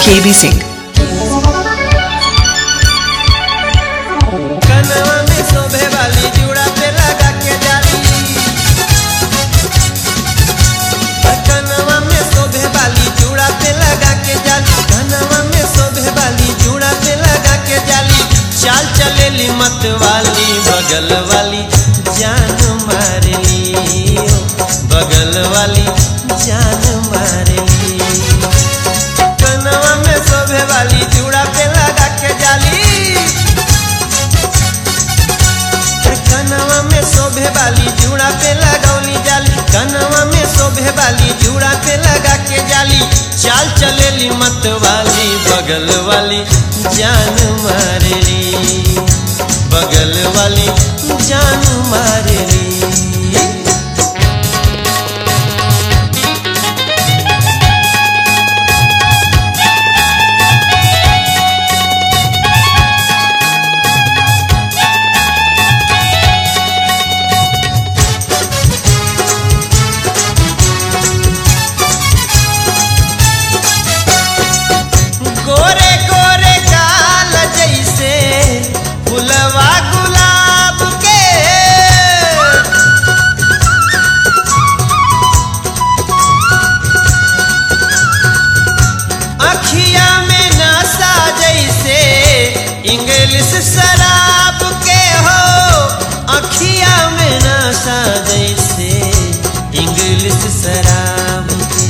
KB Singh. कनवा में शोभे वाली जुड़ा पे लगा के जाली कनवा में शोभे वाली जुड़ा पे लगा के जाली कनवा में शोभे वाली जुड़ा पे लगा के जाली चाल चलेली मत वाली बगल वाली जान मारली ओ, बगल वाली जान मारली कनवा में शोभे वाली जुड़ा पे लगा के जाली कनवा में शोभे वाली जुड़ा पे लगौली जाली कनवा में शोभे वाली जुड़ा पे लगा के जाली चाल चलेली मत वाली बगल वाली जान मारेली बगल वाली जान मारेली गोरे गोरे गाल जैसे फुलवा गुलाब के अखिया में नशा जैसे इंग्लिश शराब के हो अखिया में नशा जैसे इंग्लिश शराब के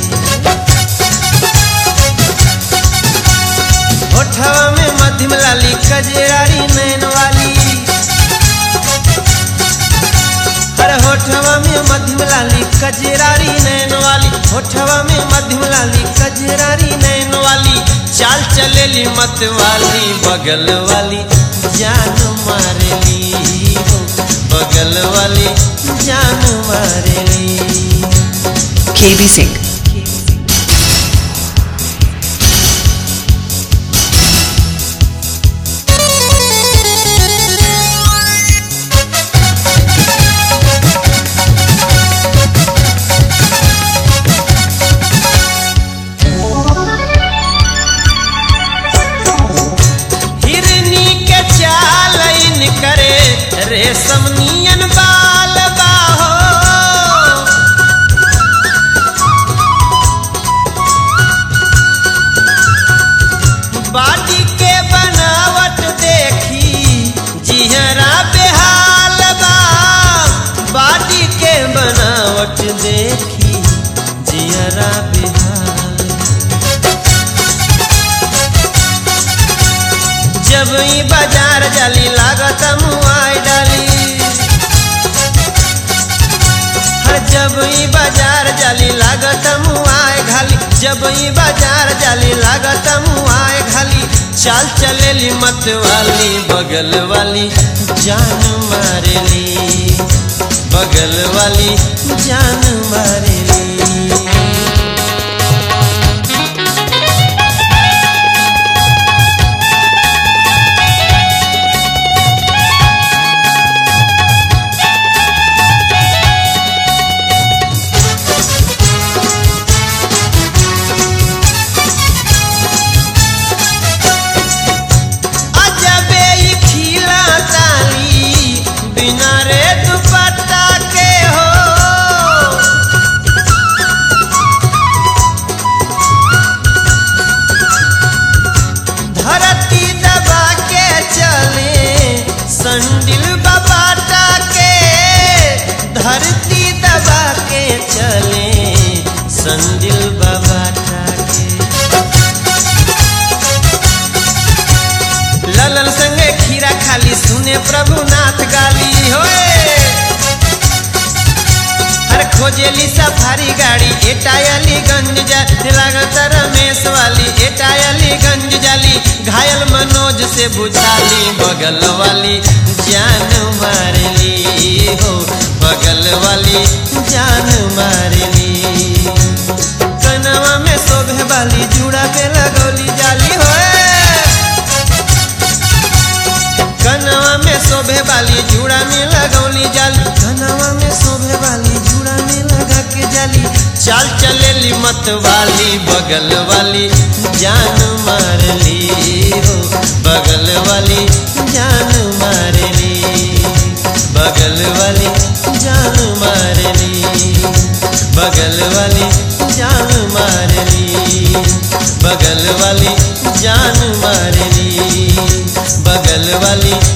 होठवा में मध्यम लाली कजरारी नैन वाली अरे होठवा में मध्यम लाली कजरारी नैन वाली होठवा में मध्यम लाली कजरारी नैन वाली चाल चलेली मत वाली बगल वाली जान मारेली हो बगल वाली जान मारेली KB Singh. हिरनी के चाल इन करे रेशम नियन बाल बाहो बाटी के बनावट देखी जिहरा बेहाल बा बाटी के बनावट देखी जिहरा बेहाल जब ई बाजार जाली लागत मुआई डाली हर जब ई बाजार जाली लागत मुआई घाली जब ई बाजार जाली लागत मुआई घाली चाल चलेली मत वाली बगल वाली जान मारेली बगल वाली जान मारेली अजबे ई खिला ताली बिना रे दुपट्टा के हो धरती दबा के चले संडिल बबाटा के धरती दबा के चले संडिल बबाटा के ललन संगे खीरा खाली सुने प्रभुनाथ गाली होए हर खोजेली सफारी गाड़ी एटायली गंज जा लागत रमेश वाली एटायली गंज जाली घायल मनोज से बुझाली बगल वाली जान मारली हो बगल वाली जान मारली कनवा में शोभे वाली जुड़ा पे लगौली जाली होए कनवा में शोभे वाली जुड़ा में लगौली जाली कनवा में शोभे वाली जुड़ा में लगा के जाली चाल चले चलेली मत वाली बगल वाली जान मार ली हो बगल वाली जान मार ली बगल वाली जान मार ली बगल वाली जान मार ली बगल वाली जान मार ली बगल वाली